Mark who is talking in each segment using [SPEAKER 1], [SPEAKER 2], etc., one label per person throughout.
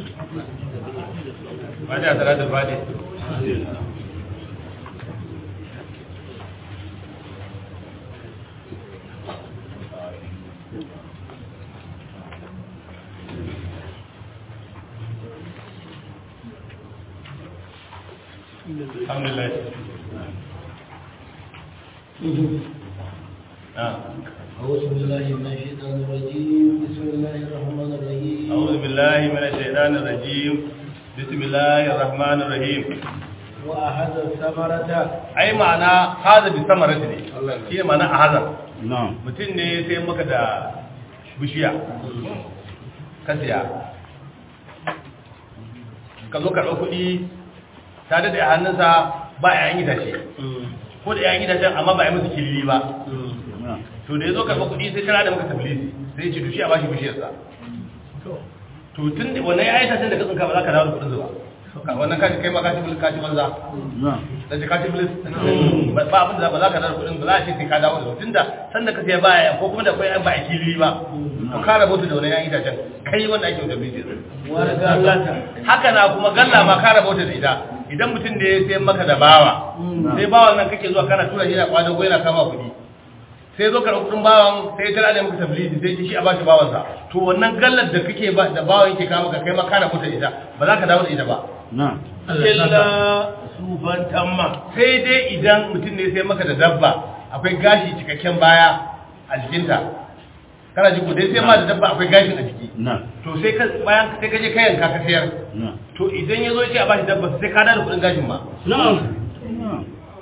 [SPEAKER 1] fatiha salatul fatiha alhamdulillah ah
[SPEAKER 2] أعوذ بالله من الشيطان الرجيم بسم الله الرحمن الرحيم
[SPEAKER 1] أعوذ بالله من الشيطان الرجيم بسم الله الرحمن الرحيم
[SPEAKER 2] وأخذ الثمرة
[SPEAKER 1] ai ma'ana haza bi samarati ne shi ne ma'ana a haza
[SPEAKER 3] na'am
[SPEAKER 1] mutum ne sai maka da bishiya ka siya ka zo karɓar kuɗi ta daɗe a hannunsa ba a yayin itace ko da yayin itacen amma ba a yi musu kilili ba
[SPEAKER 3] na'am
[SPEAKER 1] to da ya zo karɓar kuɗi sai tana da maka tablisi sai ce dushi a bashi bishiyarsa to tun da wannan ya itacen da ka tsinka ba za ka dawo da kuɗin ba Ka- wannan kashi kai ma kashi bilis kashi banza
[SPEAKER 3] na'am
[SPEAKER 1] da ji kashi bilis ba ba abin da ba za ka dawo da kuɗin ba za a ce sai ka dawo da su tunda sanda ka siya baya ko kuma da kai ba a kilili ba to ka rabu da wannan ya itacen kai wanda ake da tablisi
[SPEAKER 2] ورقة
[SPEAKER 1] haka na kuma galla ma ka rabauta da ita idan mutum da ya sai maka da bawa sai bawan nan kake zuwa kana tura shi na kwadago yana kama kuɗi sai zo karɓi kuɗin bawan sai ya tara da maka tablidi sai shi a bashi bawansa to wannan gallar da kake ba da bawan yake kama ka kai ma ka rabauta da ita ba za ka dawo da ita ba
[SPEAKER 3] na'am
[SPEAKER 2] إلا سوفا تما
[SPEAKER 1] sai dai idan mutum ne sai maka da dabba akwai gashi cikakken baya a jikinta kana ji ko dai sai ma da dabba akwai gashin a jiki
[SPEAKER 3] na'am
[SPEAKER 1] to sai ka bayan sai ka je ka yanka ka sayar
[SPEAKER 3] na'am
[SPEAKER 1] to idan ya zo ya ce a bashi dabba sai ka da kuɗin gashin ma
[SPEAKER 2] نعم
[SPEAKER 3] na'am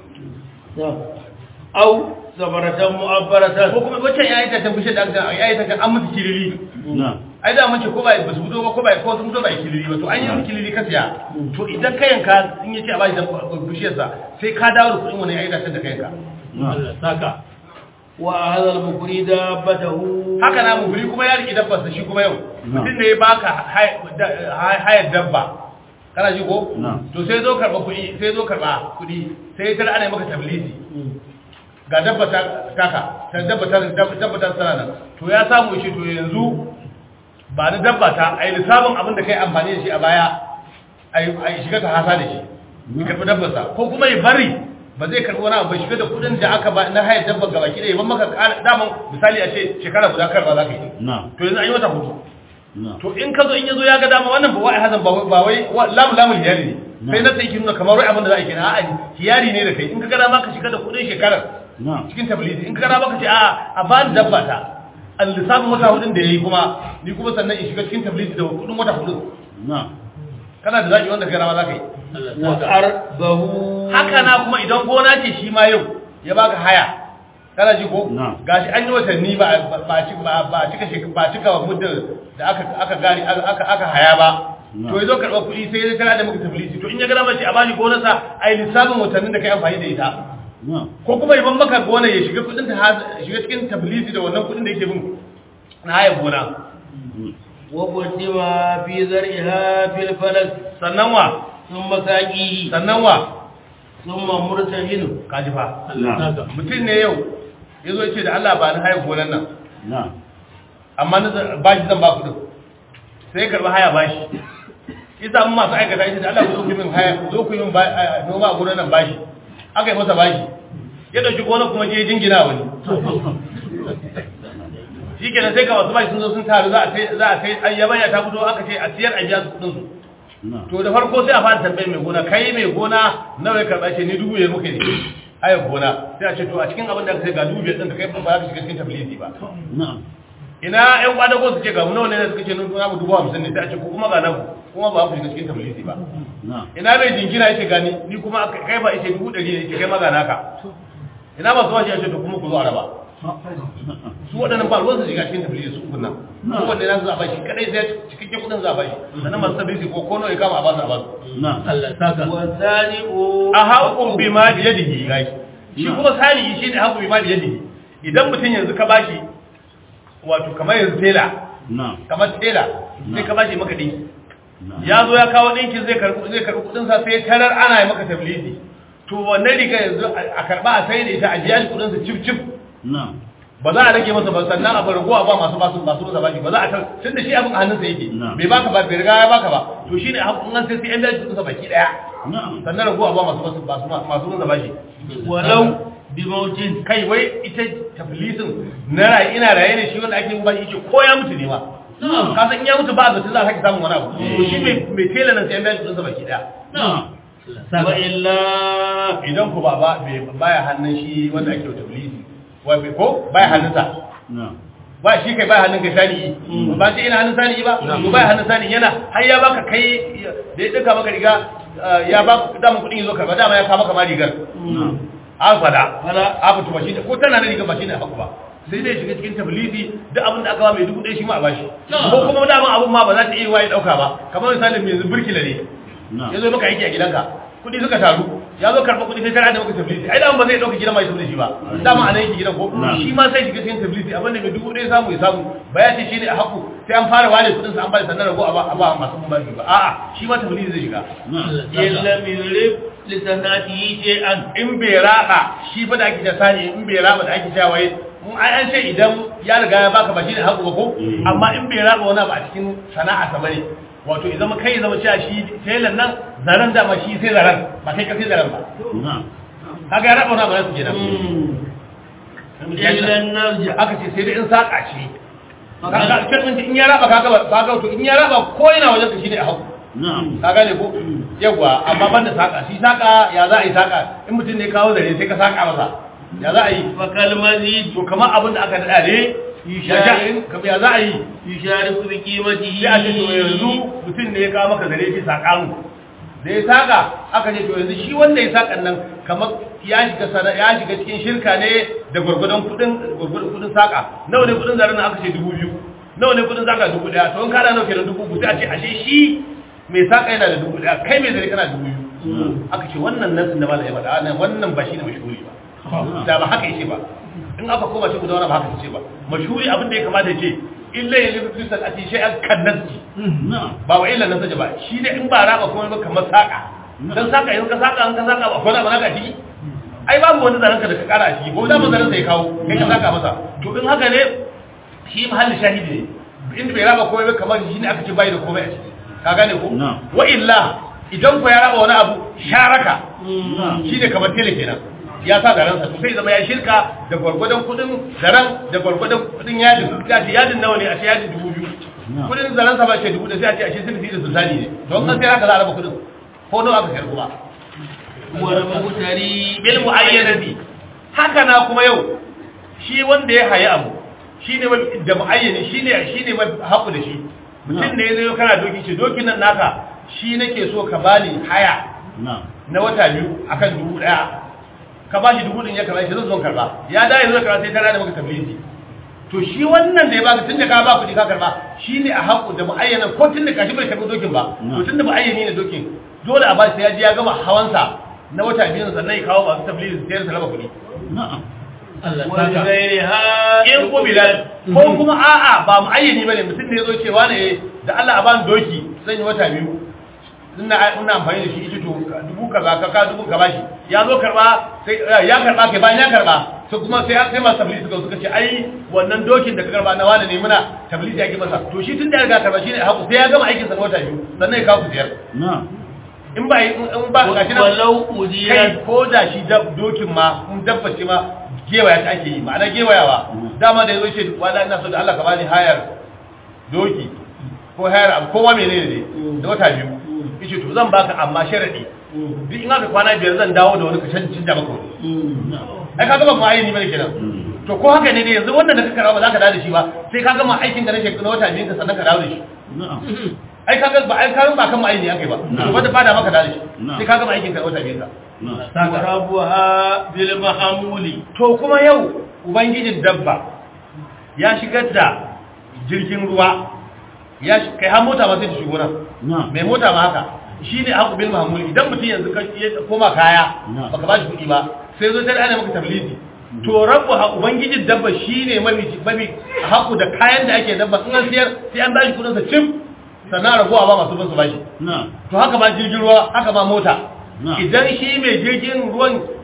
[SPEAKER 2] أو ثمرة مؤبرة
[SPEAKER 1] ko kuma wacce ya yi ta tabbishe da aka ya yi ta an musu kilili
[SPEAKER 3] na'am
[SPEAKER 1] ai da mace ko ba ba su fito ba ko ba ko sun fito ba kilili ba to an yi musu kilili ka siya to idan ka yanka in yace a bashi da bishiyar sa sai ka dawo da kuɗin wani ya yi ta da ka yanka
[SPEAKER 3] na'am
[SPEAKER 2] ساكا وأخذ المكري دابته
[SPEAKER 1] haka na muguri kuma ya riƙe dabbar sa shi kuma yau
[SPEAKER 3] Na.
[SPEAKER 1] mutum ne ya baka hay- da- hay- hayar dabba kana ji ko
[SPEAKER 3] Na.
[SPEAKER 1] to sai zo karɓa kuɗi sai zo karɓa kuɗi sai ya tara ana yi maka tablisi ga dabba ta taka ta dabba ta dabba ta sana nan to ya samu shi to yanzu ba da dabba ta ai lissafin abin da kai amfani da shi a baya ai ai shiga ta hasa da shi ya karbi dabbar sa ko kuma ya bari ba zai karbi wani abu ba shiga da kudin da aka ba na hayar dabbar gaba ki da ban maka ƙara- daman misali a ce shekara guda karba za ka yi
[SPEAKER 3] na'am
[SPEAKER 1] to yanzu an yi wata hudu
[SPEAKER 3] na'am
[SPEAKER 1] to in ka zo in ya zo ya ga dama wannan ba wai hazan ba wai ba wai wa- lamu lamu hiyari ne sai na sai ki nuna kamar wai abin da za a yi kenan a'a hiyari ne da kai in ka ga dama ka shiga da kudin shekarar
[SPEAKER 3] na'am
[SPEAKER 1] cikin tablidi in ka gana baka ce a a ba ni dabba ta an lissafin wata hudun da ya yi kuma ni kuma sannan in shiga cikin tablidi da kudin wata hudun
[SPEAKER 3] na'am
[SPEAKER 1] kana da zaki wanda ka gana ma za ka yi
[SPEAKER 2] وأربه
[SPEAKER 1] haka na kuma idan gona ce shi ma yau ya baka haya kana ji ko
[SPEAKER 3] Na.
[SPEAKER 1] gashi an yi watanni ba ba ba ci- ba ba cika shek- ba cika muddin da aka aka gari aka aka haya ba
[SPEAKER 3] Na.
[SPEAKER 1] to yazo karɓar kuɗi sai ya tana da maka tablidi to in ya gana mace a bani gonarsa ai lissafin watannin da kai amfani da ita
[SPEAKER 3] na'am
[SPEAKER 1] ko kuma iban maka gona ya shiga kudin ta haz- shiga cikin tablisi da wannan kudin da yake bin na haya gona
[SPEAKER 2] وقدم في زرعها في الفلك
[SPEAKER 1] sannan wa
[SPEAKER 2] ثم ساقيه
[SPEAKER 1] sannan wa
[SPEAKER 2] ثم مرتهن
[SPEAKER 1] kaji fa
[SPEAKER 3] na'am
[SPEAKER 1] mutum ne yau ya zo ce da Allah ba ni haya gonan nan
[SPEAKER 3] na'am
[SPEAKER 1] amma na zan- bashi zan ba kudin sai ya karɓi haya bashi isa mun masu aikata ita da Allah ku zo ku yi min haya ku zo ku yi min ba- a- noma a gonan nan bashi aka yi masa bashi ya ɗauki gonar kuma je ya jingina wani shi kenan sai ka masu bashi sun zo sun taru za a sai za a sai an yabanya ta fito aka ce a siyar a biya su kudin su
[SPEAKER 3] na'am
[SPEAKER 1] to da farko sai a fara tambayar mai gona kai mai gona nawa ya karɓa ce ni dubu ya muke ne haya gona sai a ce to a cikin abin da aka sai ga dubu biyar ɗin ka kai ba za ka shiga cikin tablidi ba
[SPEAKER 3] na'am
[SPEAKER 1] ina ƴan kwadago su ce ga mu nawa ne da suka ce nuna mu dubu hamsin ne sai a ce ko kuma ga nan kuma ba ku shiga cikin tablidi ba
[SPEAKER 3] na'am
[SPEAKER 1] ina mai jinkina yake gani ni kuma aka- kai ba yake dubu ɗari ne yake kai maga naka ina masu washi ya ce to kuma ku zo a raba su waɗannan ba ruwan su shiga cikin tablidi su ukun nan su wanda na su zaɓa shi kadai sai cikakken kuɗin zaɓa shi sannan masu tablidi ko kono ya kama a basu a basu
[SPEAKER 3] na'am
[SPEAKER 2] والثاني
[SPEAKER 1] a haƙun bi ma biye da higai shi kuma sani shi ne haƙun bi ma biye da idan mutum yanzu ka bashi wato kamar yanzu tela
[SPEAKER 3] na'am
[SPEAKER 1] kamar tela sai ka bashi maka ɗinki
[SPEAKER 3] na'am
[SPEAKER 1] ya zo ya kawo ɗinkin zai karɓi zai karɓi kuɗin sa sai tarar ana yi maka tablidi to wannan riga yanzu a karɓa a sai da ita a biya shi kuɗin sa cif cif
[SPEAKER 3] na'am
[SPEAKER 1] ba za a rage masa ba sannan abu ragowa ba masu basu masu masa bashi ba za a tar tun da shi abin a hannunsa yake
[SPEAKER 3] Na'am.
[SPEAKER 1] bai baka ba bai riga ya baka ba to shine haƙƙin an sai sai an biya shi kusa baki daya
[SPEAKER 3] na'am
[SPEAKER 1] sannan ragowa ba masu masu masu masu masa bashi
[SPEAKER 2] walau bi mautin
[SPEAKER 1] kai wai ita taflisin na raye ina raye ne shi wanda ake yin bashi yake ko ya mutu ne ma
[SPEAKER 2] Na'am.
[SPEAKER 1] ka san in ya mutu ba zata za a sake samun wani abu to shi mai mai tela nan sai an biya shi kusa baki daya
[SPEAKER 3] na'am
[SPEAKER 2] wa illa
[SPEAKER 1] idan ku ba ba bai- baya hannun shi wanda ake wa taflisi wai bai- ko baya hannunsa
[SPEAKER 3] na'am
[SPEAKER 1] ba shi kai baya hannun kai sani ba sai ina hannun sani ba to baya hannun sani yana har ya baka kai da ya duka maka riga uh, ya baka dama kudin yazo karba dama ya kawo maka ma rigar
[SPEAKER 3] na'am
[SPEAKER 1] an fada
[SPEAKER 2] Fada.
[SPEAKER 1] a fito ba shi ne ko tana da rigar ba shi ne haku ba sai dai shiga cikin tablidi duk abin da aka ba mai dubu ɗaya shi ma a bashi ko kuma dama abin ma ba za ta iya waye ɗauka ba kamar misalin yanzu burkila ne
[SPEAKER 3] na'am
[SPEAKER 1] ya zo maka aiki a gidanka kudi suka taru ya zo karɓa kudi sai tara da maka tablisi ai dama ba zai ɗauka gidan mai tablisi shi ba dama a nan yake gidan ko
[SPEAKER 3] Na.
[SPEAKER 1] shi ma sai shiga cikin tablisi abinda mai dubu ɗaya samu ya samu ba ya ce shi ne a haku sai an fara ware kudin sa an bada sannan rago a ba a ba masu mun bashi ba a'a shi ma tablisi zai shiga
[SPEAKER 3] na'am
[SPEAKER 2] illa yurib li sanatihi shay'an
[SPEAKER 1] in bai raba shi fa da ake ta sani in bai raba da ake cewa wai mun ai an ce idan ya riga ya baka ba shi ne haku ba ko
[SPEAKER 3] Mm.
[SPEAKER 1] amma in bai raba wani ba a cikin sana'a sa bane wato idan ma kai zama cewa shi telan nan zaren da ma shi sai zaren ba kai ka sai zaren ba
[SPEAKER 3] na'am
[SPEAKER 1] kaga ya raba wani abu na su kenan
[SPEAKER 2] illa narja
[SPEAKER 1] aka ce sai dai in saka ce kaga kan in ya raba kaga ba kaga to in ya raba ko yana wajen ka shine a haku
[SPEAKER 3] na'am
[SPEAKER 1] ka gane ko yawa amma ban da saka shi saka ya za a yi saka in mutum ne kawo zare sai ka saka masa ya za a yi
[SPEAKER 2] fa kalmazi
[SPEAKER 1] to kamar abin da aka dada ne
[SPEAKER 2] Yusharin.
[SPEAKER 1] kamar ya za a yi
[SPEAKER 2] yushariku bi qimatihi
[SPEAKER 1] sai a ce to yanzu mutum ne ya kawo maka zare shi saka mu da ya saka aka ce to yanzu shi wanda ya sakan nan kamar ya shiga sana ya shiga cikin shirka ne da gwargwadon kudin gwargwadon kudin saka nawa ne kudin zaren nan aka ce dubu biyu nawa ne kudin saka dubu daya to in kada nawa kenan dubu uku sai a ce ashe shi mai saka yana da dubu daya kai mai zare kana dubu biyu aka ce wannan nasin da malam ya faɗa wannan wannan ba shi ne mashhuri ba da ba haka yace ba in aka koma shi guda wani ba haka yace ba mashhuri abin da ya kamata ya ce illa ya libi fi sanati shay'an kan nasi
[SPEAKER 3] na'am
[SPEAKER 1] ba wa illa nasaja ba shi ne in ba raba kuma ba kamar saka dan saka in ka saka in ka saka ba kona ba naka ciki ai babu wani zaranka da ka kara a ciki ko da zaran sai kawo kai ka saka masa to in haka ne shi mahallin shahidi ne in bai raba komai ba kamar shi ne aka ce bai da komai a ciki ka gane ko
[SPEAKER 3] Na'am.
[SPEAKER 1] wa illa idan ko ya raba wani abu sharaka
[SPEAKER 3] na'am
[SPEAKER 1] shi ne kamar tele kenan ya sa garansa to sai zama ya shirka da gwargwadon kudin zaren da gwargwadon kudin yadin ya ce yadin nawa ne a ce yadin dubu biyu
[SPEAKER 3] Na.
[SPEAKER 1] kudin zaren sa ba ce dubu da sai a ce a ce sirfi da sultani ne don kan sai haka za a raba kudin ko nawa aka sayar kuma
[SPEAKER 2] wal mutari
[SPEAKER 1] bil muayyanati haka na kuma yau shi wanda ya hayi abu shine wal- da muayyani shine shine mai haku da shi mutum ne yazo kana doki ce dokin nan naka shi nake so ka bani haya
[SPEAKER 3] na'am
[SPEAKER 1] na wata biyu akan dubu daya ka ba shi dubu din ya karba shi zan zo karba ya da yanzu karba sai tana da maka tablisi to shi wannan da ya baka tunda ka ba kuɗi ka karba shine a haƙu da muayyana ko tunda ka shi bai karbi dokin ba to tunda muayyani ne dokin dole a ba shi sai ya ji ya gama hawansa na wata biyu sannan ya kawo masu tablisi sai ya raba kuɗi
[SPEAKER 3] na'am
[SPEAKER 2] Allah saka gairiha
[SPEAKER 1] in ko bilal ko kuma a'a ba muayyani bane mutum ne yazo cewa ne da Allah a bani doki zan yi wata biyu ina ina amfani da shi ita to dubu kaza ka ka dubu ka bashi ya zo karba sai ya karba kai bayan ya karba sai kuma sai sai masu tablisi suka suka ce ai wannan dokin da ka karba na wani ne muna tablisi ya ki masa to shi tun da ya riga karba shine haku sai ya gama aikin sa na wata biyu sannan ya kawo ku ziyar
[SPEAKER 3] na'am
[SPEAKER 1] in ba in ba gashi nan
[SPEAKER 2] walau
[SPEAKER 1] kai
[SPEAKER 2] ujirat
[SPEAKER 1] ko da shi dab- dokin ma in dabbace ma gewaya ta ake yi ma'ana gewayawa dama da yazo ce wala ina so da Allah ka bani hayar doki ko hayar abu kowa menene ne da wata biyu yace to zan baka amma sharadi duk in aka kwana biyar zan dawo da wani ka can canja maka wani ai ka gama ma'ayini bane kenan to ko haka ne ne yanzu wannan da ka karawa ba za ka dawo da shi ba sai ka gama aikin da na shekara wata biyu ka sannan ka dawo da shi
[SPEAKER 3] na'am
[SPEAKER 1] ai ka ga ba ai ka ba kan ma'ayini akai ba
[SPEAKER 3] Na.
[SPEAKER 1] to wanda fada maka dawo da shi
[SPEAKER 3] Na.
[SPEAKER 1] sai ka gama aikin ka wata biyu ka
[SPEAKER 3] na'am
[SPEAKER 2] rabuha bil mahamuli
[SPEAKER 1] to kuma yau ubangijin dabba ya shigar da jirgin ruwa ya shi- kai har mota ma sai ta shigo nan
[SPEAKER 3] na'am
[SPEAKER 1] mai mota ma haka shi ne haku bil mahmuli idan mutum yanzu ka ya koma kaya
[SPEAKER 3] Na.
[SPEAKER 1] baka ba shi kuɗi ba sai zo sai da ana maka tablisi to rabu ha ubangijin dabba shi ne mafi mafi haku da kayan da ake dabba in an siyar sai an bashi kuɗin sa cim sannan ragowa ba masu bin su bashi
[SPEAKER 3] na'am
[SPEAKER 1] to haka ma jirgin ruwa haka ma mota
[SPEAKER 3] Na.
[SPEAKER 1] idan shi mai jirgin ruwan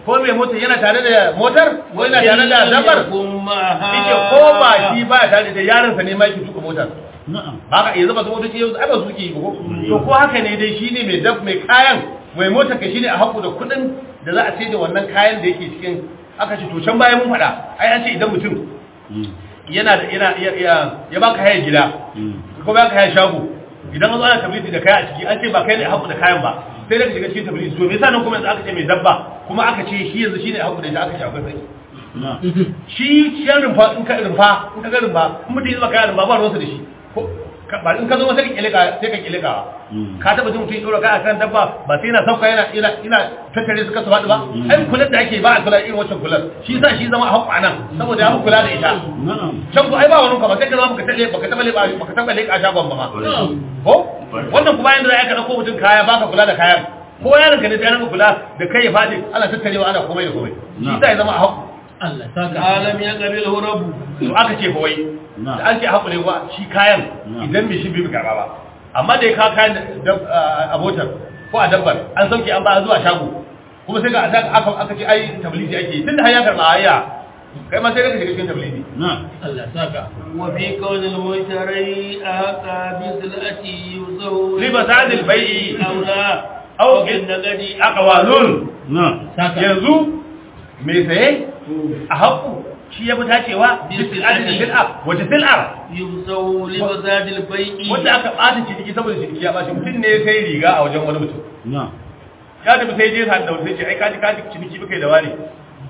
[SPEAKER 1] ko mai motar yana tare da motar ko yana tare da dabbar yake ko ba shi ba ya tare da yaronsa ne ma yake tuka motar
[SPEAKER 3] na'am
[SPEAKER 1] ba ka yanzu ba su motoci yanzu ai ba su ke yi ba ko to ko haka ne dai shine mai dab mai kayan mai motar ka shine a haku da kuɗin da za a sai da wannan kayan da yake cikin aka ce to can bayan mun faɗa ai an ce idan mutum
[SPEAKER 3] Mm.
[SPEAKER 1] yana da yana ya ya- ya baka haya gida
[SPEAKER 3] Mm.
[SPEAKER 1] ko baka haya shago idan an zo ana tabliti da kaya a ciki an ce ba kai ne haku da kayan ba sai daga shiga cikin tabliti to me yasa nan kuma yanzu aka ce mai dabba kuma aka ce shi yanzu shine haku da ita aka ce akwai sai
[SPEAKER 3] na'am
[SPEAKER 1] shi shi rumfa in ka rumfa in ka ga rumfa in mutum ya zama kayan rumfa ba ruwansa da shi ko ka- ba in ka zo masa ka kilika sai ka kilika
[SPEAKER 3] Mm.
[SPEAKER 1] ka taba jin mutum ya dora kai akan dabba ba sai yana sauka yana yana yana tattare su kasa faɗi ba
[SPEAKER 3] Mm.
[SPEAKER 1] ai kular da ake ba a kula irin wancan kular shi yasa shi zama a haƙƙa nan saboda ya fi kula da ita
[SPEAKER 3] na'am
[SPEAKER 1] can ku ai ba wani ka ba sai ka zama baka taɓa baka taɓa leɓa baka taɓa leƙa shagon ba ma ko wannan kuma yanda za ka ɗauko mutum kaya baka kula da kayan ko yaron ka ne sai ranka kula da kai ya faɗi ana tattarewa ana komai da komai shi
[SPEAKER 3] Na.
[SPEAKER 1] yasa ya zama a haƙƙa
[SPEAKER 2] Allah saka
[SPEAKER 4] alam ya qabilhu rabbu
[SPEAKER 1] to aka ce fa wai
[SPEAKER 3] Na.
[SPEAKER 1] da an ce haƙure wa shi kayan
[SPEAKER 3] Na.
[SPEAKER 1] idan mai shi bai karɓa ba amma da ya kawo kayan da- a a motar ko a dabbar an sauke an ba zuwa shago kuma sai ga aka aka aka ce ai tablidi ake yi tunda har ya karɓa ayya kai ma sai ka shiga cikin tablidi
[SPEAKER 3] na'am
[SPEAKER 2] Allah saka
[SPEAKER 4] wa fi kawnil mushari aqa bi silati yuzahu
[SPEAKER 1] riba sadil bai'i
[SPEAKER 4] aula
[SPEAKER 1] aw
[SPEAKER 4] bin nagadi
[SPEAKER 1] aqwalun
[SPEAKER 3] na'am
[SPEAKER 2] saka
[SPEAKER 1] yanzu mai saye a haƙu shi ya fi dacewa
[SPEAKER 4] Bil
[SPEAKER 1] bisil'ar da
[SPEAKER 4] sil'ati.
[SPEAKER 1] sil'ar wace sil'ar
[SPEAKER 4] yuzahu li bazadil bai'i
[SPEAKER 1] wanda aka ɓata ciniki saboda ciniki ya ɓaci mutum ne ya sai riga a wajen wani mutum
[SPEAKER 3] na'am
[SPEAKER 1] ya tafi sai je sa da wani sai ce ai kaji kaji ciniki muka yi da wani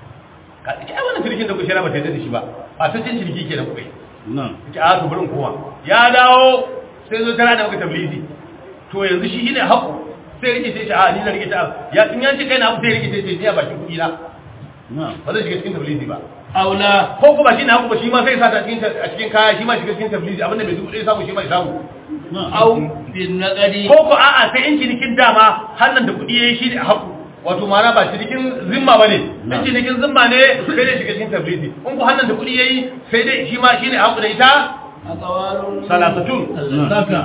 [SPEAKER 1] ka ce ai wannan cinikin da ku shira ba ta yadda da shi ba ba ta cin ciniki ke da kuka yi
[SPEAKER 3] na'am
[SPEAKER 1] ce a to bari in koma ya dawo sai zo tana da maka tablizi to yanzu shi shine haƙu sai rike sai ce a ni na rike ta ya in yanci kai na abu sai rike sai ce ni a bakin kuɗi na
[SPEAKER 3] na'am
[SPEAKER 1] ba zai shiga cikin tablizi ba
[SPEAKER 4] aula
[SPEAKER 1] ko kuma shi ne haƙu ba shi ma sai sa ta cikin a cikin kaya shi ma shiga cikin tablizi abinda mai dubu ɗaya samu shi ma ya samu
[SPEAKER 3] na'am
[SPEAKER 4] aw bin nagadi
[SPEAKER 1] ko ko a'a sai in cinikin dama hannun da kuɗi yayi shi ne haƙu wato ma'ana ba cinikin zimma bane in
[SPEAKER 3] Na.
[SPEAKER 1] cinikin zimma ne sai dai shiga cikin tablizi in ku hannun da kuɗi yayi sai dai shi ma shi ne haƙu da ita
[SPEAKER 4] aqwalun
[SPEAKER 1] salasatun
[SPEAKER 2] Allah saka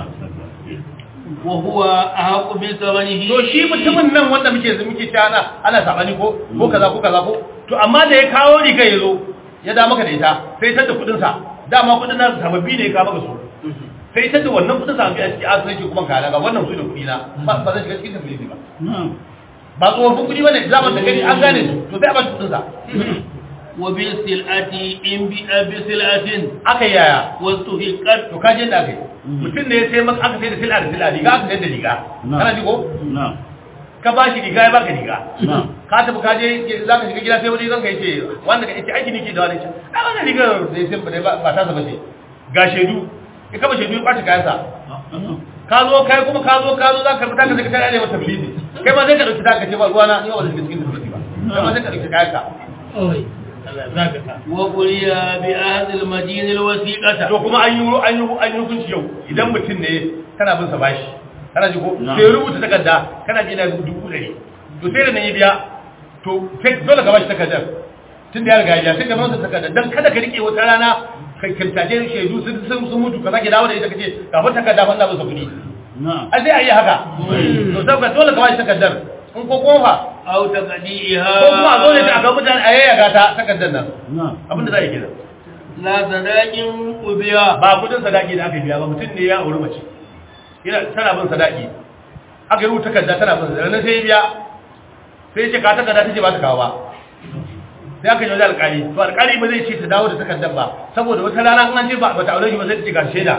[SPEAKER 4] wa huwa ahqu bi thamanihi
[SPEAKER 1] to shi mutumin nan wanda muke muke cewa ana ana sabani ko ko kaza ko kaza ko to amma da ya kawo riga ya zo ya da maka da ita sai ta da kudin sa dama kudin nan sababbi ne ya kawo maka su sai ta da wannan kudin sa a cikin asiri ke kuma kala ga wannan su da kudi na ba ba zai shiga cikin tafiye ba
[SPEAKER 3] na'am
[SPEAKER 1] ba tsofaffin kudi bane zaman da gani an gane su to sai a ba shi kudin sa
[SPEAKER 4] wa bi silati in bi bi silatin
[SPEAKER 1] aka yi yaya
[SPEAKER 4] wastuhiqat
[SPEAKER 1] to ka je da kai mutum ne ya sai maka aka sai da sila da sila riga aka sai da riga
[SPEAKER 3] Na.
[SPEAKER 1] kana ji ko
[SPEAKER 3] na'am
[SPEAKER 1] ka ba shi riga ya baka riga
[SPEAKER 3] na'am
[SPEAKER 1] ka tafi ka je za ka shiga gida sai wani zan ka yace wanda ka yace aiki nake da wani ce ai wannan rigar da ya sai ba ba ta saba ce ga shedu ya kama shedu ya ɓaci kayansa
[SPEAKER 3] na'am
[SPEAKER 1] ka zo kai kuma ka zo ka zo za ka fita ka sai ka tare mata tablidi kai ma sai ka dauki ta ka ce ba ruwana ni ba zan shiga cikin tablidi ba kai ma sai ka dauki kayanka
[SPEAKER 2] oi Allah saka ka
[SPEAKER 4] wa quliya bi ahdil madin al wasiqata
[SPEAKER 1] to kuma an yi an yi an yi hukunci yau idan mutum ne kana bin sa bashi kana ji ko
[SPEAKER 3] Na.
[SPEAKER 1] sai rubuta takarda kana bi na dubu ɗari to sai da nan ya biya to sai dole ka bashi takardar tun da ya riga ya biya sai ka masa takardar dan kada ka rike wata rana ka kintace shaidu sun sun sun mutu ka sake dawo da ita kace kafin takarda fa ina bin sa kuɗi
[SPEAKER 3] na'am
[SPEAKER 1] a sai a yi haka to sai ka dole ka bashi takardar in ko kuma fa
[SPEAKER 4] aw taqdiha
[SPEAKER 1] ko kuma a zo ne a ga mutane a yayyaga ta takardar nan
[SPEAKER 3] na'am
[SPEAKER 1] abinda za a yi kenan
[SPEAKER 4] la sadaqin ubiya
[SPEAKER 1] ba kudin sadaki da aka biya ba mutum ne ya auri mace yana tana bin sadaki aka yi rubuta takarda tana bin sadaki sai ya biya sai ya ce ka takarda ta ce ba ta kawo ba sai aka yi wajen alkali to alkali ba zai ce ta dawo da takardar ba saboda wata rana in an ce ba ta aure shi ba sai ta ce ga shaida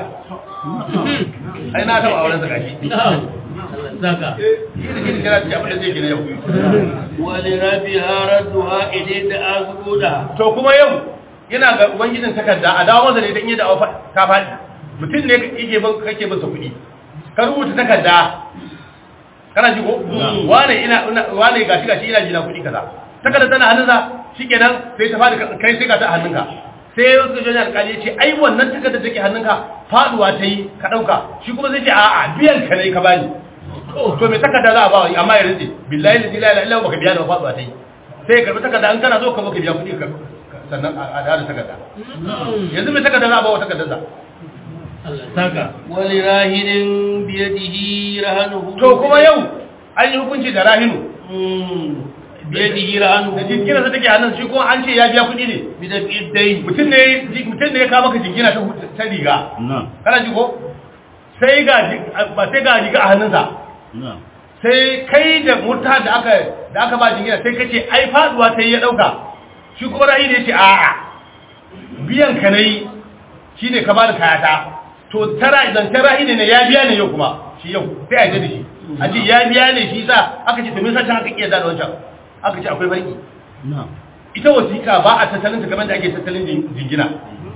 [SPEAKER 1] ai na taɓa auren sa gashi
[SPEAKER 2] na'am Allah saka
[SPEAKER 1] shi da shi da kira ce abin da zai gina yau
[SPEAKER 4] wa li rabiha radduha ilayka azquda
[SPEAKER 1] to kuma yau yana ga ubangijin takarda a dawo masa da ita in yi da ta faɗi mutum ne yake bin kake bin sa kuɗi ka rubuta takarda kana ji ko wane ina ina- wane gashi gashi ina jina kuɗi kaza takarda tana hannunsa shikenan sai ta faɗi ka- kai sai ka ta a hannunka sai wasu jani alƙali ya ce ai wannan takardar take hannunka faduwa ta yi ka ɗauka shi kuma zai ce a'a biyan ka ne ka bani to me takarda za a ba wa amma ya rinse billahi la ilaha illa baka biya da faduwa ta yi sai ka karbi takarda an kana zo ka zo ka biya kuɗi ka sannan a da takarda yanzu me takarda za a ba wa takardar sa
[SPEAKER 2] Allah saka
[SPEAKER 4] wa li rahinin bi yadihi rahanuhu
[SPEAKER 1] to kuma yau an yi hukunci da rahinu
[SPEAKER 4] Mm. biyadihi rahanu
[SPEAKER 1] da jingina sa take hannun shi kuma an ce ya biya kuɗi ne
[SPEAKER 4] bidafi dai
[SPEAKER 1] mutum ne mutum ne ya kawo maka jingina ta ta riga
[SPEAKER 3] na'am
[SPEAKER 1] kana ji ko sai ga ji- ba sai ga riga a hannunsa
[SPEAKER 3] na'am
[SPEAKER 1] sai kai da murta da aka da aka ba jingina sai kace ai faduwa sai ya dauka shi kuma ra'ayi ne yace a'a biyan ka nayi shine ka bada kayata to tara idan tara ne ne ya biya ne yau kuma shi yau sai a yi da shi a ce ya biya ne shi sa aka ce to me yasa aka kiyar da wancan aka ce akwai farki
[SPEAKER 3] na'am
[SPEAKER 1] ita wasiƙa ba a tattalin ta kamar da ake tattalin jin- jingina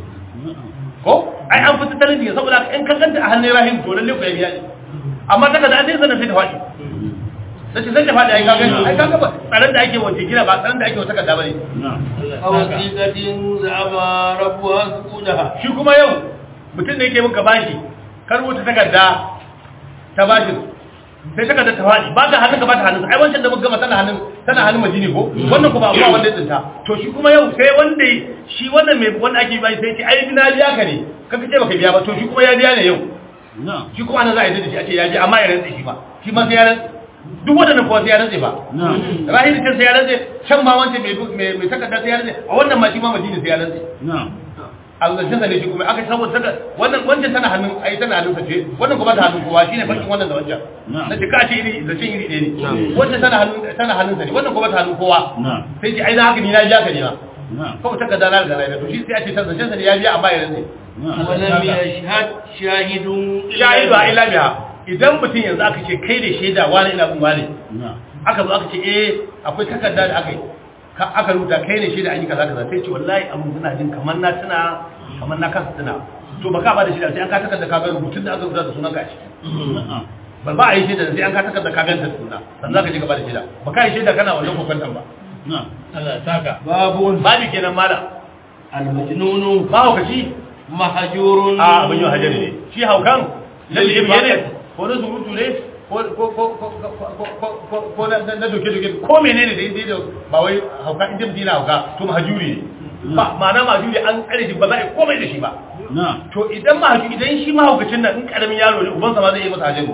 [SPEAKER 1] ko ai an fi tattalin jingina saboda haka in ka ganta a hannun rahim to lalle ku ya biya ne amma ta da an sai sanar sai ta faɗi sai ce sai ta faɗi ai ka gani ai ka ga ba tsaron da ake wa jingina ba tsaron da ake wa takarda bane
[SPEAKER 3] na'am
[SPEAKER 4] a wasiƙatin za'aba rabuwa sukudaha
[SPEAKER 1] shi kuma yau mutum ne yake muka bashi ka rubuta takarda ta bashin sai takarda ta faɗi ba ta hannun ka ba ta hannun ai wancan da muka gama tana hannun tana hannun majini ko wannan kuma abuwa wanda ya tsinta to shi kuma yau sai wanda shi wannan mai wanda ake bashi sai ce ai na biya ka ne kaka ce baka biya ba to shi kuma ya biya ne yau
[SPEAKER 3] na'am
[SPEAKER 1] shi kuma ana za a yi da shi a ce ya biya amma ya rantse shi ba shi ma sai ya rantse duk waɗannan kuwa sai ya rantse ba
[SPEAKER 3] na'am
[SPEAKER 1] rahiri can sai ya rantse can ma wancan mai mai mai takarda sai ya rantse a wannan ma shi ma majini sai ya rantse
[SPEAKER 3] na'am
[SPEAKER 1] alzancin ne shi kuma aka saboda saka wannan wancan tana hannun ai tana hannun sa ce wannan kuma ta hannun kowa shine bakin wannan da wancan
[SPEAKER 3] Na'am.
[SPEAKER 1] na ka ce iri zancin iri ɗaya ne wancan tana hannun tana hannun sa ne wannan kuma ta hannun kowa
[SPEAKER 3] na'am
[SPEAKER 1] sai ce ai na haka ni na biya ka ne ma
[SPEAKER 3] na'am
[SPEAKER 1] kawai takarda na da rai to shi sai a ce zancin sa ne ya biya amma ya rantse
[SPEAKER 3] na'am
[SPEAKER 4] ولم يشهد شاهد
[SPEAKER 1] shahidu a illa biha idan mutum yanzu aka ce kai da shaida wani ina bin wani
[SPEAKER 3] na'am
[SPEAKER 1] aka zo aka ce eh akwai takarda da aka yi ka- aka rubuta kai ne shaida an yi kaza kaza sai ce wallahi abun suna jin kamar na tuna kamar na kasa tuna to ba ka ba da shaida sai an ka takarda ka ga rubutun da aka rubuta da sunan ka a ciki
[SPEAKER 3] na'am
[SPEAKER 1] ba ba a yi shaida sai an ka takarda ka ganta suna sannan za ka je ka ba da shaida ba ka yi shaida kana wannan kokwantan ba
[SPEAKER 3] na'am
[SPEAKER 2] Allah ya saka
[SPEAKER 4] باب
[SPEAKER 1] babu kenan mala
[SPEAKER 4] المجنون
[SPEAKER 1] ba haukaci
[SPEAKER 4] محجور
[SPEAKER 1] a abin yau hajjari ne shi haukan lalle biye ne ko na surutu ne ko ko ko ko ko ko ko na na doke doke ko menene da inda ba wai hauka inda mutum yana hauka to mahajuri ne ba ma'ana mahajuri an tsare shi ba za a yi komai da shi ba
[SPEAKER 3] na'am
[SPEAKER 1] to idan mahajuri idan shi mahaukacin nan in karamin yaro ne ubansa ma zai yi masa hajjaru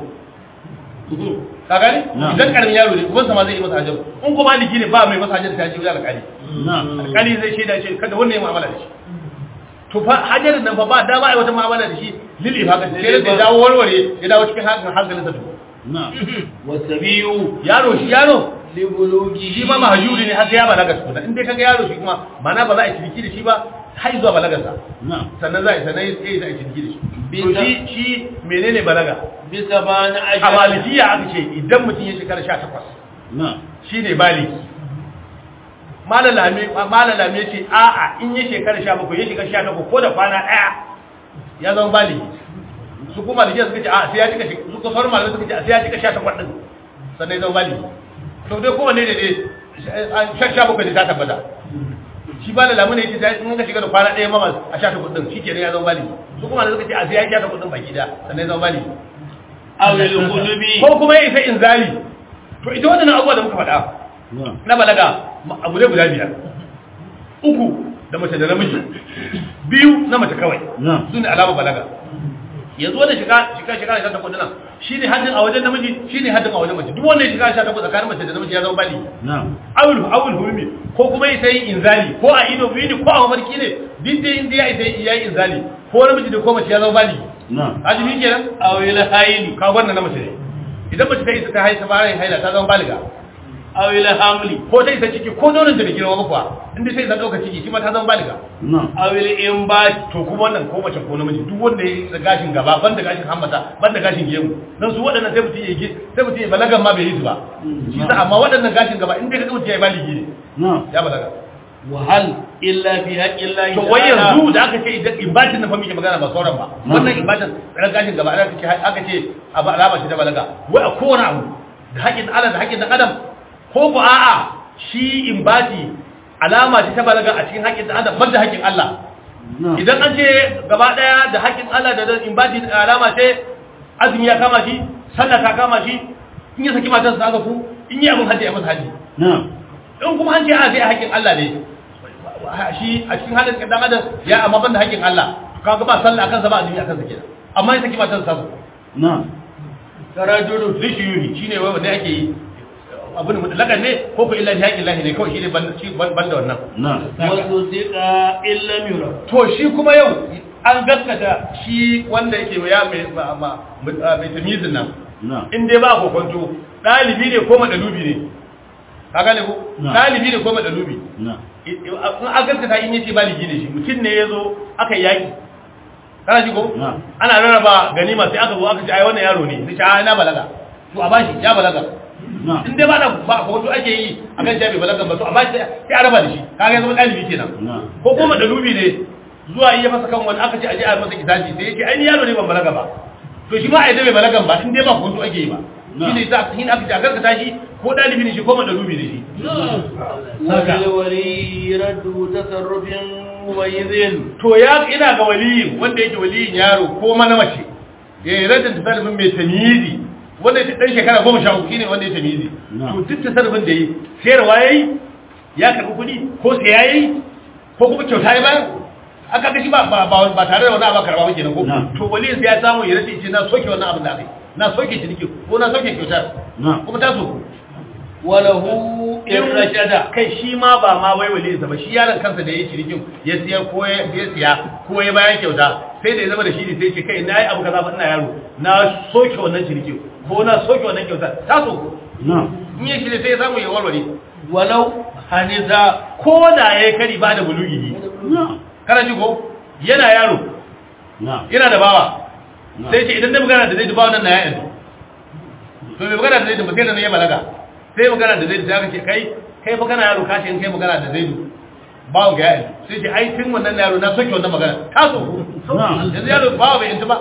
[SPEAKER 1] ka gani
[SPEAKER 3] Na.
[SPEAKER 1] idan karamin yaro ne ubansa ma zai yi masa hajjaru in kuma maliki ne ba mai masa hajjaru ta ce wajen alƙali
[SPEAKER 3] na'am
[SPEAKER 1] alƙali zai shaida ce kada wannan ya mu'amala da shi to fa hajarin nan fa ba dama ai wata mu'amala da shi lili fa ka sai da dawo warware ya dawo cikin hankalin hankalin sa to
[SPEAKER 3] na'am
[SPEAKER 4] والسبي
[SPEAKER 1] yaro shi yaro
[SPEAKER 4] لبلوغه
[SPEAKER 1] shi ma mahajuri ne har sai ya balaga tukuna in dai kaga yaro shi kuma mana ba za a yi ciniki da shi ba har zuwa balagar sa
[SPEAKER 3] na'am
[SPEAKER 1] sannan za a yi sannan sai za a yi ciniki da shi to shi shi menene balaga
[SPEAKER 4] بثمان
[SPEAKER 1] a
[SPEAKER 4] أجل
[SPEAKER 1] malikiya aka ce idan mutum ya shekara 18
[SPEAKER 3] na'am
[SPEAKER 1] shine baliki malalame malalame ce a'a in ya shekara 17 ya shiga 18 ko da kwana daya ya zama baliki su kuma da suka ce a sai ya cika su ko sauran malamai suka ce a sai ya cika 18 din sannan ya zama baliki to dai kowanne ne dai shan 17 da ta tabbata shi ba da lamuna yace sai in ka shiga da kwana daya mama a 18 din shikenan ya zama baliki su kuma da suka ce a sai ya cika 18 din baki da sannan ya zama baliki
[SPEAKER 4] أو الخلب
[SPEAKER 1] ko kuma ya isa inzali to ita wannan abubuwa da muka faɗa
[SPEAKER 3] na'am
[SPEAKER 1] na balaga ma- abu ne guda biyar uku da mace da namiji biyu na mace kawai
[SPEAKER 3] na'am
[SPEAKER 1] su ne alama balaga yanzu wanda shiga shiga shiga da ta kudina shi ne haddin a wajen namiji shi ne haddin a wajen mace duk wanda ya shiga sha takwas tsakanin mace da namiji ya zama bali
[SPEAKER 3] na'am
[SPEAKER 1] awul awul hurmi ko kuma ya sai inzali ko a ido biyu ne ko a mafarki ne duk da inda ya sai ya yi inzali ko namiji da ko mace ya zama bali
[SPEAKER 3] na'am
[SPEAKER 1] ajimi kenan
[SPEAKER 4] أو الهيل
[SPEAKER 1] ka wannan na mace ne idan mace ta isa ta haisa fara yin haila ta zama baliga
[SPEAKER 4] أو الحمل
[SPEAKER 1] ko ta isa ciki ko nonon da bai girma ba kuwa inda ta isa ɗauka ciki shi ma ta zama baliga
[SPEAKER 3] na'am
[SPEAKER 4] أو الإنبات
[SPEAKER 1] to kuma wannan ko mace ko namiji duk wanda ya yi da gashin gaba ban da gashin hammata ban da gashin gemu dan su waɗannan sai mutum ya yi sai mutum ya balagan ma bai yi su ba shi sa amma waɗannan gashin gaba in dai ka ga mutum ya yi baligi ne
[SPEAKER 3] na'am
[SPEAKER 1] ya balaga
[SPEAKER 4] وهل إلا في حق الله
[SPEAKER 1] to wai yanzu da aka ce idan imbatin na fa muke magana ba sauran ba wannan imbatin ran gashin gaba aka ce aka ce abu alama ce ta balaga wai a kowane abu da haƙin Allah da haƙin dan adam ko ko a'a shi imbati alama ce ta balaga a cikin haƙin dan adam banda haƙin Allah
[SPEAKER 3] na'am
[SPEAKER 1] idan an ce gaba daya da haƙin Allah da dan imbati alama ce azumi ya kama shi sallah ta kama shi in ya saki matarsa aka ku in yi abin hajji ya masa hajji
[SPEAKER 3] na'am
[SPEAKER 1] in kuma an ce a sai haƙin Allah ne shi a cikin halin dan adam ya amma banda haƙin Allah kaga ba sallah akan sa ba azumi akan sa kenan amma ya saki matarsa sa
[SPEAKER 3] na'am
[SPEAKER 1] rajulu lishiyuri shine wai wanda ake yi abin mutlakan ne ko ko illa haƙin lahi ne kawai shi ne ban shi ban ban da wannan
[SPEAKER 3] نعم
[SPEAKER 4] وصدق إن لم يرى
[SPEAKER 1] to shi kuma yau an gaskata shi wanda yake ya mai ma- ma- mai tamizin nan
[SPEAKER 3] نعم
[SPEAKER 1] in dai ba kokonto ɗalibi ne ko madalubi ne ka gane ko
[SPEAKER 3] Na.
[SPEAKER 1] ɗalibi ne ko madalubi
[SPEAKER 3] نعم
[SPEAKER 1] in an gaskata in yace baligi ne shi mutum ne ya zo aka yi yaƙi kana ji ko
[SPEAKER 3] Na.
[SPEAKER 1] ana rarraba ganima sai aka zo aka ce ai wannan yaro ne sai ai na balaga to a bashi ya balaga
[SPEAKER 3] نعم
[SPEAKER 1] in dai ba da ba ko to ake yi a kan jabi balaga ba to a bashi sai a raba da shi kaga ya zama ɗalibi kenan
[SPEAKER 3] نعم
[SPEAKER 1] ko kuma da lubi ne zuwa yi ya masa kan wani aka ce aje a masa kitabi sai yake ai ni yaro ne ban balaga ba to shi ma a yadda bai balagan ba in dai ba ko to ake yi ba
[SPEAKER 3] Na.
[SPEAKER 1] shi ne sa hin aka ce a garkata shi ko ɗalibi ne shi ko da lubi ne shi
[SPEAKER 4] وللولي رد تصرف مميز
[SPEAKER 1] to ya ina ga waliyin wanda yake waliyin yaro ko mana mace ya yi radin tasarrufin mai tamizi wanda ya dan shekara goma sha uku shine wanda ya tamizi
[SPEAKER 3] Na.
[SPEAKER 1] to duk tasarrufin da yi sayarwa yayi ya karbi kuɗi ko saya yayi ko kuma kyauta ya bayar aka ga shi ba ba ba ba tare da wani abu karba ba kenan ko
[SPEAKER 3] Na.
[SPEAKER 1] to waliyin sai ya samu ya rade ce na soke wannan abin da aka yi na soke shi nake ko na soke kyautar
[SPEAKER 3] Na.
[SPEAKER 1] kuma ta so
[SPEAKER 4] وله إن رشد
[SPEAKER 1] kai shi ma ba ma wai waliyinsa ba shi yaron kansa da ya yi cinikin ya siya ko ya ya siya ko ya bayan kyauta sai da ya zama da shi ne sai ce kai na yi abu kaza ba ina yaro na soke wannan cinikin ko na soke wannan kyauta ta so
[SPEAKER 3] نعم
[SPEAKER 1] in ya shi ne sai ya samu ya warware
[SPEAKER 4] ولو
[SPEAKER 1] haniza ko da ya yi kari ba da bulugi
[SPEAKER 3] نعم
[SPEAKER 1] kana ji ko yana yaro
[SPEAKER 3] نعم
[SPEAKER 1] yana da bawa
[SPEAKER 3] Na.
[SPEAKER 1] sai ce idan na magana da zai bawa nan na ya yanzu to mai magana da zai ba sai da na ya balaga sai magana da zai da aka ce kai kai fa kana yaro ka ce in kai magana da zai bawa ga ya yanzu sai ce ai tun wannan yaro na soke wannan magana ta so
[SPEAKER 3] Na.
[SPEAKER 1] yanzu yaro bawa bai yanzu ba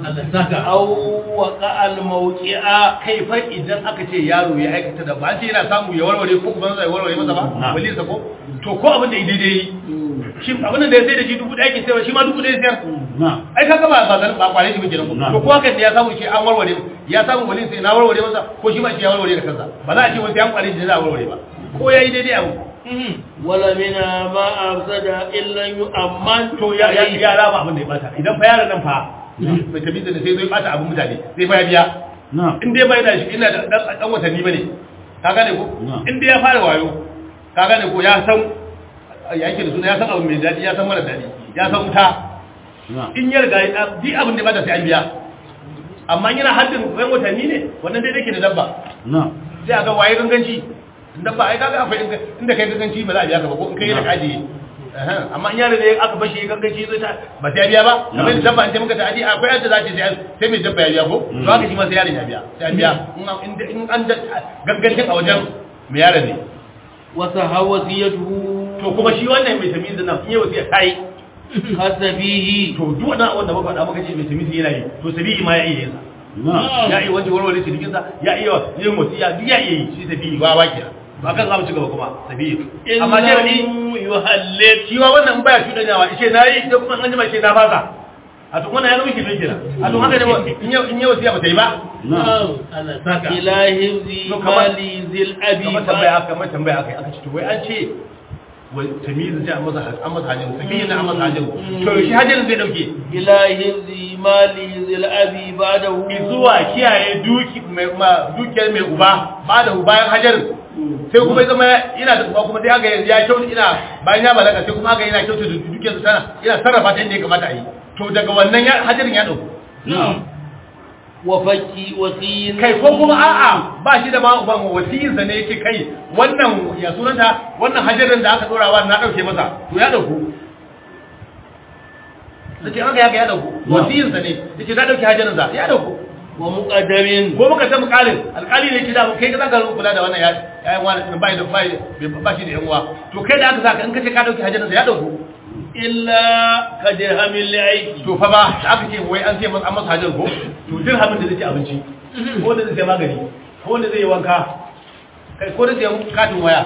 [SPEAKER 4] أو وقع الموقع
[SPEAKER 1] kai fa idan aka ce yaro ya aikata da ba ce yana samu ya warware ko uban zai warware masa ba
[SPEAKER 3] Na.
[SPEAKER 1] wali sa ko to ko abin da idai dai shi abin da ya sai da shi dubu ɗaya ke sayarwa shi ma dubu ɗaya sayar
[SPEAKER 3] نعم
[SPEAKER 1] ai kaga ba ba ba kware shi bikin
[SPEAKER 3] Na.
[SPEAKER 1] to ko haka ne ya samu shi an warware ya samu wali sai na warware masa ko shi ma shi ya warware da kansa ba za a ce wani an kware shi da za a warware ba ko yayi daidai abu
[SPEAKER 4] wala mina ma afsada illa yu'amman
[SPEAKER 1] to ya ya ya rama abin da ya bata idan fa yaron nan fa bai tafi da sai zai bata abin mutane zai fa ya biya
[SPEAKER 3] نعم
[SPEAKER 1] in dai bai da shi ina da dan dan watanni bane ka gane ko
[SPEAKER 3] Na.
[SPEAKER 1] in dai ya fara wayo ka gane ko ya san ya yake da suna ya san abu mai daɗi ya san mara daɗi ya san wuta
[SPEAKER 3] نعم
[SPEAKER 1] in ya riga ya bi abin da ba ta sai an biya amma yana haddin ɗan watanni ne wannan dai dake da dabba
[SPEAKER 3] نعم
[SPEAKER 1] sai a ga waye ganganci in dabba ai kaga akwai inda- inda kai ganganci ba za a biya ka ba ko in kai da kaji amma in yaro ne aka bashi ganganci zai ta ba sai ya biya ba kamar da dabba in ta muka ta aji akwai yadda za ta sai sai mai dabba ya biya ko to haka shi ma sai yaron ya biya sai an biya in an- in- in an da- gangancin a wajen mai yaron ne
[SPEAKER 4] wa sahawasiyatuhu
[SPEAKER 1] to kuma shi wannan mai tamizi nan in yi wasiya ta yi
[SPEAKER 4] hasabihi
[SPEAKER 1] to duk wannan wanda muka faɗa muka ce mai tamizi yana yi to sabihi ma ya iya yin sa
[SPEAKER 3] نعم
[SPEAKER 1] ya iya wajen warware cinikinsa ya iya yin wasiya duk ya iya yi shi tafi wa wake ba kan zamu ci gaba kuma tafi amma ce ni
[SPEAKER 4] yuhallil
[SPEAKER 1] shi wa wannan in baya cudanyawa ce na yi da kuma an jima ce na fasa a to wannan ya zama shirme kenan a to haka ne ba in yi in yi wasiya ba ta yi ba
[SPEAKER 3] نعم
[SPEAKER 2] Allah saka
[SPEAKER 4] ila hifzi
[SPEAKER 1] To kamar-
[SPEAKER 4] mali zil abi
[SPEAKER 1] kamar tambaya aka kamar tambaya aka aka ce to wai an ce wai tamizu sai an masa an masa hajjin tafi na an masa hajjin to shi hajjin zai dauke
[SPEAKER 4] ila hifzi mali zil abi ba'dahu
[SPEAKER 1] zuwa kiyaye duki mai ma dukiyar mai uba ba da bayan hajarin sai kuma ya zama ina da uba kuma sai aka yanzu ya kyautu ina bayan ya balaga sai kuma aka yana kyautu da dukiyar su tana ina sarrafa ta inda ya kamata a yi to daga wannan ya hajarin ya dauko
[SPEAKER 3] نعم
[SPEAKER 4] wa fakki wasiyin
[SPEAKER 1] kai ko kuma a'a ba shi da ma uban wasiyinsa ne yake kai wannan ya sunanta wannan hajarin da aka dora wa na dauke masa to ya dauko sai aka ya ga ya dauko wasiyinsa ne yace na dauke hajarin sa ya dauko
[SPEAKER 4] wa muqaddamin
[SPEAKER 1] ko muka ta mukalin alkali ne kida kai ka zaka kula da wannan yayin wani bai da bai ba shi da yan uwa to kai da aka saka in kace ka dauki hajjin ya dauko
[SPEAKER 4] illa ka dirhamin li'aiki
[SPEAKER 1] to fa ba da aka ce wai an ce masa an masa hajjin ko to dirhamin da zai ci abinci ko da zai sai magani ko da zai yi wanka kai ko da zai yi katin waya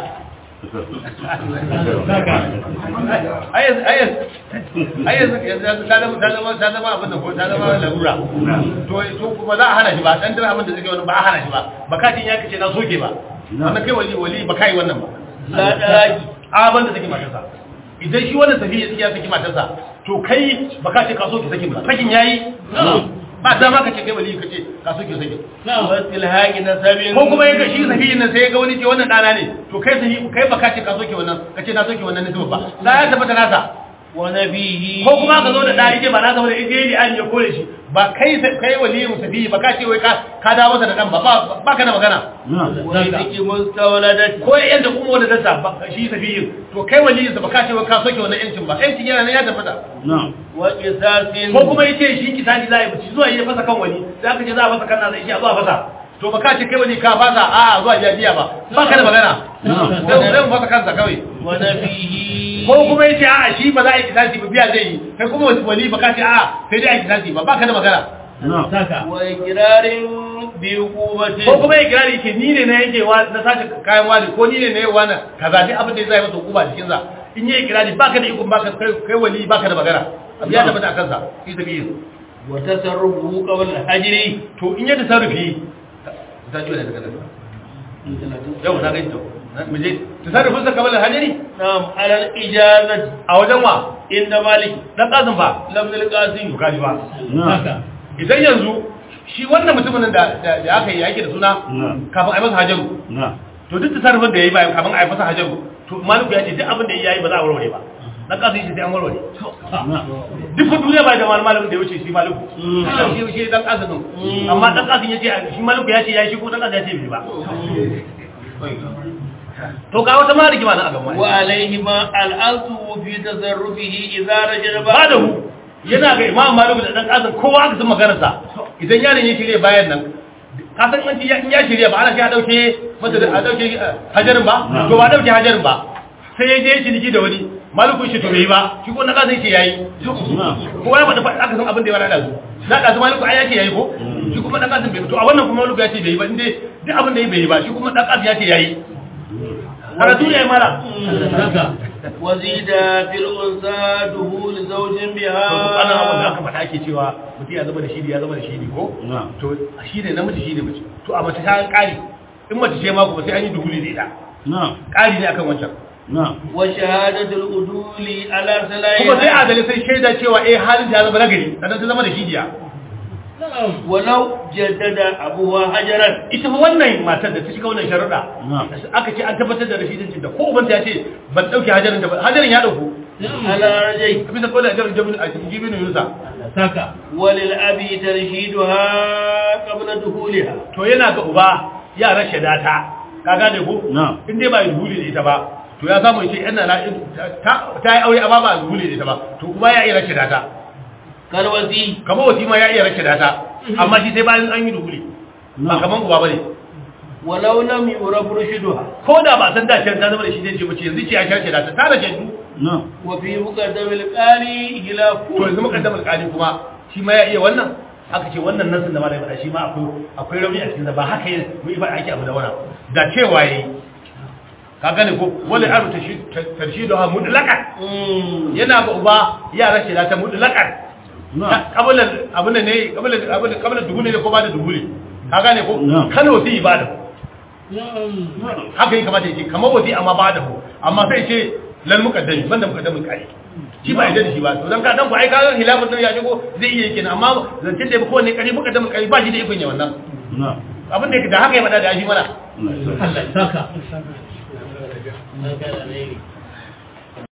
[SPEAKER 1] ayyanzu ayyanzu yanzu ta zama ta zama ta zama abin da ko ta zama larura to to kuma za a hana shi ba dan dirhamin da zai wani ba a hana shi ba bakatin ya kace na soke ba wannan kai wali wali ba kai wannan ba
[SPEAKER 4] la daki
[SPEAKER 1] a ban da saki matarsa idan shi wannan tafiya ya saki matarsa to kai baka ce ka soke sakin ba sakin yayi ba dama ka ce kai wali ka ce ka soke sake
[SPEAKER 4] wasu ilhaƙi na sabin
[SPEAKER 1] ko kuma ya shi sahihin nan sai ya ga wani ce wannan dana ne to kai sahi kai baka ce ka soke wannan ka ce na soke wannan ne ba da ya tabbata nasa
[SPEAKER 4] wani bihi
[SPEAKER 1] ko kuma ka zo da ɗari ce ba na zama da ije ne an ya kore shi ba kai kai waliyin safihi ba ka ce wai ka ka dawo masa da dan ba ba ba ka da magana
[SPEAKER 4] wani ciki mustawladati
[SPEAKER 1] ko ya yanta kuma wanda dasa ba shi safihin to kai waliyin sa ba ka ce wai ka soke wannan yancin ba yancin yana nan ya tabbata
[SPEAKER 4] wa qisasin
[SPEAKER 1] ko kuma yace shi kisani za a yi bici zuwa yi fasa kan wani za ka ce za a fasa kan nasa shi a zuwa fasa to ba ka ce kai wani ka fasa a zuwa jajiya ba ba ka da magana sai zai mu fasa kansa kawai
[SPEAKER 4] wani bihi
[SPEAKER 1] ko kuma yace a shi ba za a yi kisasi ba biya zai yi kai kuma wani ba ka ce a sai dai a yi kisasi ba ba ka da magana
[SPEAKER 4] wa ikirarin bi hukumati
[SPEAKER 1] ko kuma ya kira da yake ni ne na yake wa na sace kayan wani ko ni ne na yawa na kaza duk abin da zai masa hukuma cikin sa in yi kira da baka da ikon baka kai kai wali baka da magana abu ya tabbata a kansa fi sabilin
[SPEAKER 4] wa tasarrufu qabla al-hajri
[SPEAKER 1] to in ya tasarrufi ta ji wani daga nan yau na gaito mu je tasarrufin sa kamar hajari
[SPEAKER 4] na'am ala al-ijazati
[SPEAKER 1] a wajen wa
[SPEAKER 4] inda malik
[SPEAKER 1] dan kasin fa
[SPEAKER 4] lam al-qasim
[SPEAKER 1] to kaji ba idan yanzu shi wannan mutumin da da aka yi yake da suna kafin a yi masa hajaru to duk tasarrufin da ya yi bayan kafin a yi masa hajaru to maliku ya ce duk abin da ya yi ba za a warware ba dan kasin shi sai an warware duk fa duniya ba da wani malamin da ya wuce shi maliku shi shi dan kasin din amma dan kasin ya ce shi maliku ya ce ya shi ko dan kasin ya ce bai ba to ga wata ma rigima nan a gaban
[SPEAKER 4] wa alayhi ma al-asu fi tasarrufihi idza rajada
[SPEAKER 1] ba da hu yana ga imam maliku da dan kasin kowa aka san maganarsa idan yaron ya shirye bayan nan ka san an ya ya shirye ba ana shi a dauke masa da a dauke hajarin ba to ba dauke hajarin ba sai ya je ciniki da wani maliku shi to bai ba shi ko na kasin shi yayi kowa ya faɗa aka san abin da ya wada da su na kasu maliku ai ya ce yayi ko shi kuma dan kasin bai to a wannan kuma maliku ya ce bai ba inde duk abin da ya bai ba shi kuma dan kasin ya ce yayi karatu ne mala
[SPEAKER 4] wazida fil unsa duhul zawjin biha
[SPEAKER 1] to ana abin da aka faɗa ake cewa mutum ya zama da shidi ya zama da shidi ko to shi ne namiji shi ne mace to a mace ta ƙari in mace ce ma kuma sai an yi duhuli da ita ƙari ne akan wancan
[SPEAKER 4] wa shahadatul uduli ala salayi
[SPEAKER 1] kuma sai adalai sai shaida cewa eh halin ta zama nagari sannan ta zama da shidiya
[SPEAKER 4] walau jaddada abuwa hajaran
[SPEAKER 1] ita fa wannan matar da ta shiga wannan sharuɗa aka ce an tabbatar da rashidancin da ko ubanta ya ce ban ɗauke hajarin da ba hajarin ya ɗauku
[SPEAKER 4] ala rajai
[SPEAKER 1] bisa kawai da jabin a cikin jibin yunusa
[SPEAKER 2] saka
[SPEAKER 4] walil abi tarshiduha qabla duhuliha
[SPEAKER 1] to yana ga uba ya rashe data ka gane ko in dai ba yi duhuli da ita ba to ya samu ce yana na ta ta yi aure amma ba duhuli da ita ba to uba ya iya rashe data
[SPEAKER 4] kalwasi
[SPEAKER 1] kamar wasi ma ya iya rashe data amma shi sai bayan an yi duhuli ba kaman uba bane
[SPEAKER 4] walau lam yurab rushiduha
[SPEAKER 1] ko da ba san da can ta zama da shi zai ce mace yanzu ce ya rashe data ta rashe du
[SPEAKER 4] wa fi muqaddamil qali hilafu
[SPEAKER 1] to yanzu mukaddamul qali kuma shi ma ya iya wannan aka ce wannan nasin da malai faɗa shi ma akwai akwai rauni a cikin sa ba haka yin mu ba ake abu da wannan da cewa yayi ka gane ko wala aru tarshidu ha mutlaqan yana ga uba ya rashe da ta mutlaqan kabala abun ne kabala abun kabala duhuli ne ko ba da duhuli ka gane ko kana wasi ibada haka yi kamata yake kamar wasi amma ba da ko amma sai ce lal muqaddami banda muqaddamul qali shi ba yadda da shi ba to dan ka dan ku ai ka hilafin nan ya shigo zai iya yake amma zancin da ko ne kari muqaddamul qali ba shi da ikon ya wannan abin da da haka ya faɗa da shi mana
[SPEAKER 2] Allah saka